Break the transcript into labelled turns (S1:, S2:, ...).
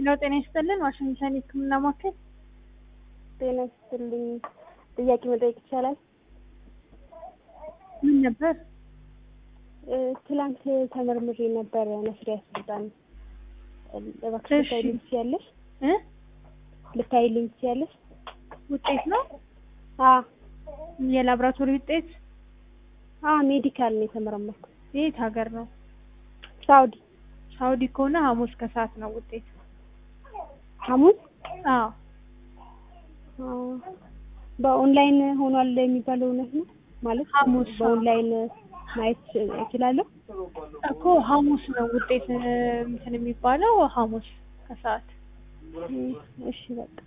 S1: ሄሎ ጤና ይስጥልን ዋሽንግተን የህክምና ማዕከል
S2: ጤና ይስጥልኝ። ጥያቄ መጠየቅ ይቻላል?
S1: ምን ነበር?
S2: እ፣ ትላንት ተመርምሬ ነበረ ነስሪያ ስልጣን እባክሽ
S1: እሺ።
S2: ልታይልኝ ትችያለሽ?
S1: እ
S2: ልታይልኝ ትችያለሽ?
S1: ውጤት ነው
S2: አ
S1: የላብራቶሪ ውጤት
S2: አ ሜዲካል ነው የተመረመርኩት።
S1: የት ሀገር ነው?
S2: ሳውዲ
S1: ሳውዲ ከሆነ ሐሙስ ከሰዓት ነው ውጤት።
S2: ሐሙስ
S1: አዎ
S2: አ፣ በኦንላይን ሆኗል የሚባለው እውነት ነው ማለት
S1: ሐሙስ
S2: በኦንላይን ማየት እችላለሁ?
S1: እኮ ሐሙስ ነው ውጤት እ፣ እንትን የሚባለው ሐሙስ ከሰዓት
S2: እም፣ እሺ በቃ